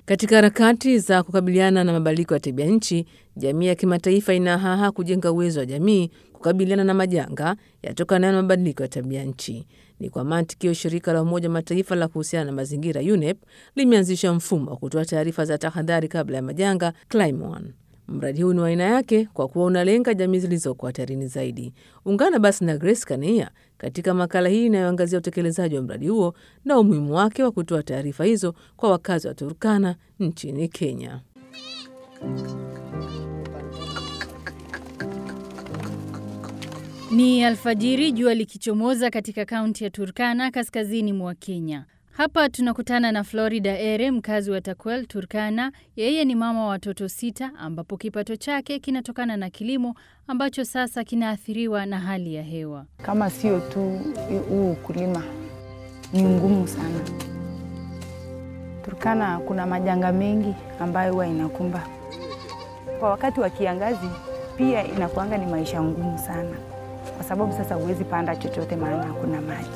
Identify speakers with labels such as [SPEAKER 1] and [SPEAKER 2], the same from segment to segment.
[SPEAKER 1] Katika harakati za kukabiliana na mabadiliko ya tabia nchi, jamii ya kimataifa inahaha kujenga uwezo wa jamii kukabiliana na majanga yatokanayo na mabadiliko ya tabia nchi. Ni kwa mantikio, shirika la Umoja wa Mataifa la kuhusiana na mazingira UNEP limeanzisha mfumo wa kutoa taarifa za tahadhari kabla ya majanga ClimeOne. Mradi huu ni wa aina yake kwa kuwa unalenga jamii zilizoko hatarini zaidi. Ungana basi na Grace Kania katika makala hii inayoangazia utekelezaji wa mradi huo na umuhimu wake wa kutoa taarifa hizo kwa wakazi wa Turkana nchini Kenya.
[SPEAKER 2] Ni alfajiri, jua likichomoza katika kaunti ya Turkana, kaskazini mwa Kenya. Hapa tunakutana na Florida Ere, mkazi wa Takwel, Turkana. Yeye ni mama wa watoto sita, ambapo kipato chake kinatokana na kilimo ambacho sasa kinaathiriwa na hali ya hewa.
[SPEAKER 3] Kama sio tu huu ukulima, ni ngumu sana. Turkana kuna majanga mengi ambayo huwa inakumba kwa wakati wa kiangazi, pia inakuanga ni maisha ngumu sana, kwa sababu sasa huwezi panda chochote, maana hakuna maji.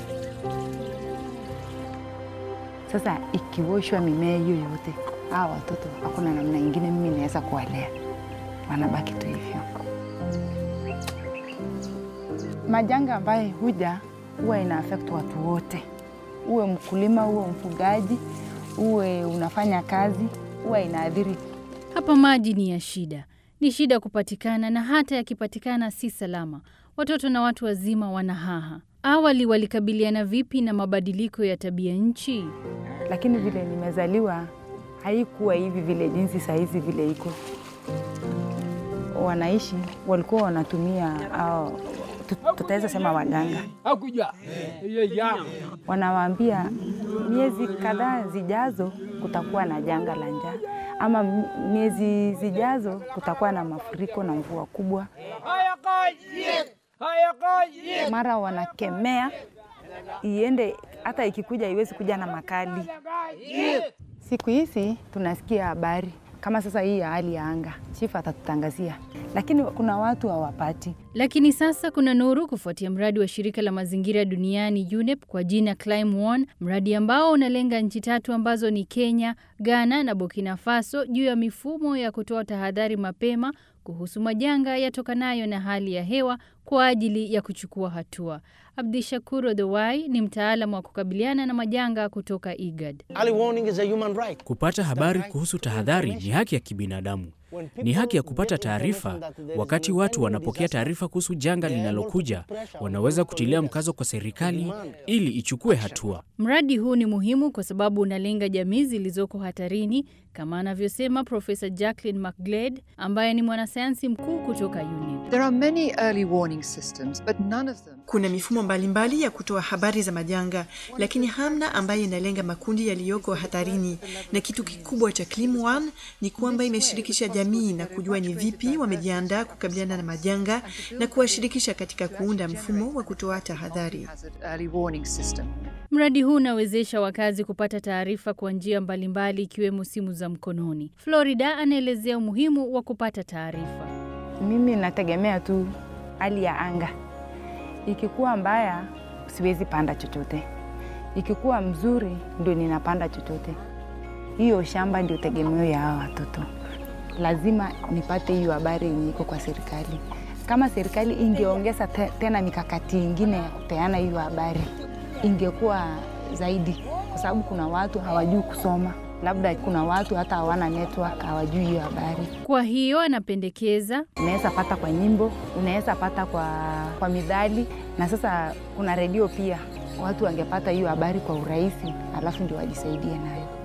[SPEAKER 3] Sasa ikiwoshwa mimea hiyo yote, hawa watoto hakuna namna ingine mimi naweza kuwalea, wanabaki tu hivyo. Majanga ambayo huja huwa ina affect watu wote, uwe mkulima, uwe mfugaji, uwe unafanya kazi, huwa inaathiri.
[SPEAKER 2] Hapa maji ni ya shida, ni shida kupatikana, na hata yakipatikana si salama. Watoto na watu wazima wanahaha. Awali walikabiliana vipi na mabadiliko ya tabia nchi?
[SPEAKER 3] Lakini vile nimezaliwa haikuwa hivi vile jinsi sahizi vile iko wanaishi, walikuwa wanatumia au tutaweza sema waganga, wanawaambia miezi kadhaa zijazo kutakuwa na janga la njaa, ama miezi zijazo kutakuwa na mafuriko na mvua kubwa. Mara wanakemea iende, hata ikikuja iwezi kuja na makali. Siku hizi tunasikia habari kama sasa hii ya hali ya anga, chifu atatutangazia, lakini kuna watu hawapati.
[SPEAKER 2] Lakini sasa kuna nuru kufuatia mradi wa shirika la mazingira duniani UNEP kwa jina ClimeOne, mradi ambao unalenga nchi tatu ambazo ni Kenya, Ghana na Burkina Faso juu ya mifumo ya kutoa tahadhari mapema kuhusu majanga yatokanayo na hali ya hewa kwa ajili ya kuchukua hatua. Abdishakur Odowai ni mtaalamu wa kukabiliana na majanga kutoka IGAD.
[SPEAKER 4] Kupata habari kuhusu tahadhari ni haki ya kibinadamu. Ni haki ya kupata taarifa. Wakati watu wanapokea taarifa kuhusu janga linalokuja, wanaweza kutilia mkazo kwa serikali ili ichukue hatua.
[SPEAKER 2] Mradi huu ni muhimu kwa sababu unalenga jamii zilizoko hatarini, kama anavyosema Profesa Jacqueline McGlade ambaye ni mwanasayansi mkuu kutoka UNEP.
[SPEAKER 5] There are many early warning systems, but none of them
[SPEAKER 6] kuna mifumo mbalimbali mbali ya kutoa habari za majanga, lakini hamna ambayo inalenga makundi yaliyoko hatarini. Na kitu kikubwa cha ClimeOne ni kwamba imeshirikisha jamii na kujua ni vipi wamejiandaa kukabiliana na majanga na kuwashirikisha katika kuunda mfumo wa kutoa tahadhari.
[SPEAKER 2] Mradi huu unawezesha wakazi kupata taarifa kwa njia mbalimbali ikiwemo simu za mkononi. Florida anaelezea umuhimu wa kupata taarifa.
[SPEAKER 3] Mimi nategemea tu hali ya anga ikikuwa mbaya siwezi panda chochote, ikikuwa mzuri ndio ninapanda chochote. Hiyo shamba ndio tegemeo ya hawa watoto. Lazima nipate hiyo habari yenye iko kwa serikali. Kama serikali ingeongeza te, tena mikakati ingine ya kupeana hiyo habari ingekuwa zaidi, kwa sababu kuna watu hawajui kusoma, labda kuna watu hata hawana network, hawajui hiyo habari.
[SPEAKER 2] Kwa hiyo anapendekeza
[SPEAKER 3] unaweza pata kwa nyimbo, unaweza pata kwa, kwa midhali, na sasa kuna redio pia, watu wangepata hiyo habari kwa urahisi, alafu ndio wajisaidie nayo.